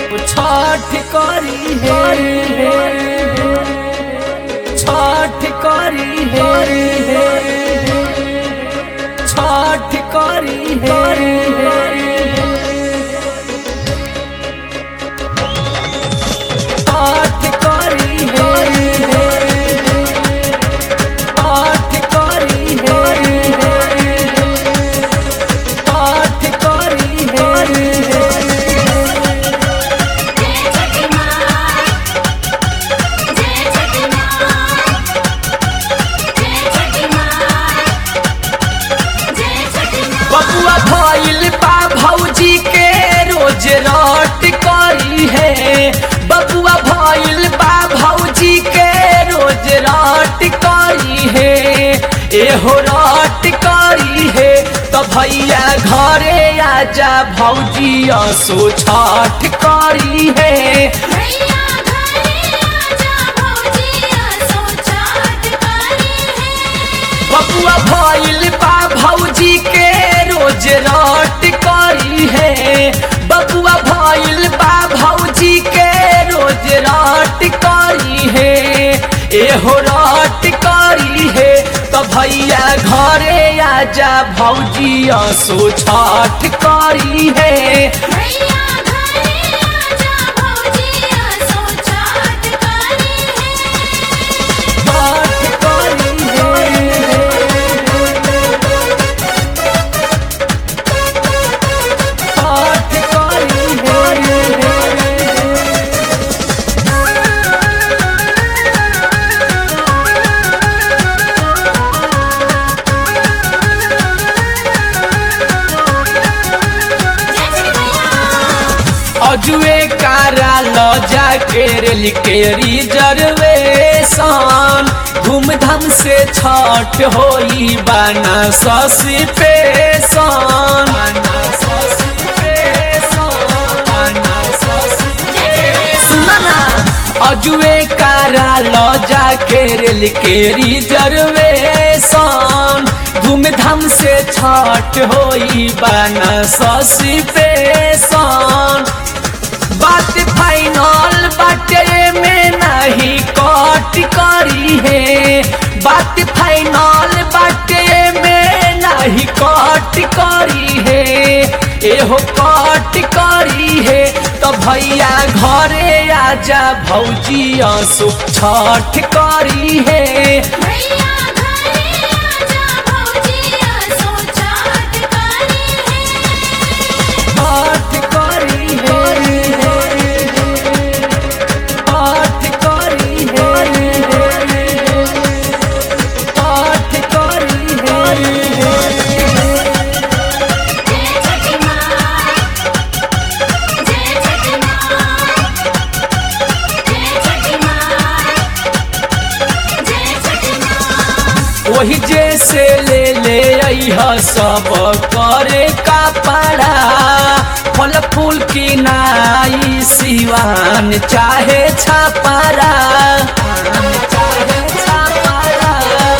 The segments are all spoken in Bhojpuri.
छठ करी है छठ करी है छठ करी है छठ करी है छठ करी है छठ करी है जय छठी माँ जय छठी माँ जय छठी माँ जय छठी माँ बबुआ भइल बा भौजी के रोज रट करी है बबुआ भइल बा भौजी के रोज रट करी है एहो रट करी है तो भैया घरे आजा भौजी असो छठ करी है भैया घरे आजा भौजी असो छठ करी है बबुआ भइल बा भौजी के रोज रट करी है बबुआ भइल बा भौजी के रोज रट करी है एहो रट करी है तो भैया घरे आजा भौजी असो छठ करी है भैया घरे आजा भौजी असो छठ करी है छठ करी है छठ करी है जय छठी मैया अजुए कारा ल जाके रेल के रिजर्वेशन धूमधाम से छठ होई बाना ससी पेशन सुना ना अजुए कारा ल जाके रेल के रिजर्वेशन धूमधाम से छठ होई बाना ससी पेशन बात फाइनल बाटे में नहीं कट करी है बात फाइनल बाटे में नहीं कट करी है एहो कट करी है तो भैया घरे आजा भौजी असु छठ करी है भैया घरे आजा भौजी असो छठ करी है छठ करी है छठ करी है छठ करी है जय छठी माँ जय छठी माँ जय छठी माँ जय छठी माँ वही जैसे ले ले अइह सब करे का पड़ा फल फूल की नाई सिवान चाहे छापारा चाहे छापारा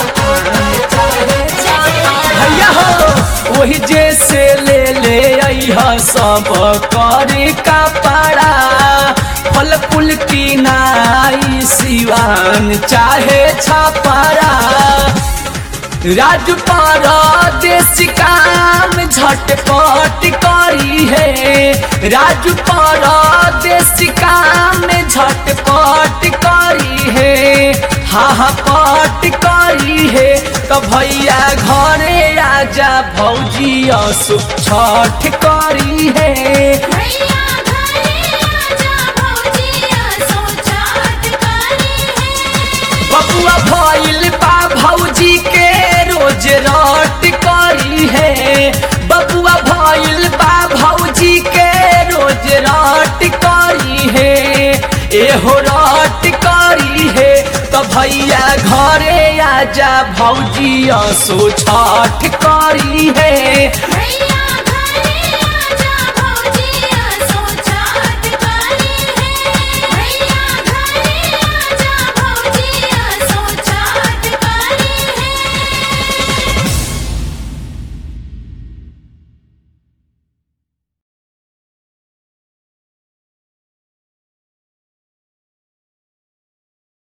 भैया हो वही जैसे ले ले अइह सब करे का पड़ा फल फूल की नाई सिवान चाहे छापारा राजू देश काम झटपट करी है राजू देश काम झटपट करी है हाँ हाँ पट करी है तो भैया घरे आजा भौजी असु छठ करी है भैया घरे आजा भौजी असो छठ करी है बबुआ भइल बा भौजी के रोज रट करी है बबुआ भइल बा भौजी के रोज रट करी है एहो रट करी है तो भैया घरे आजा भौजी असो छठ करी है भैया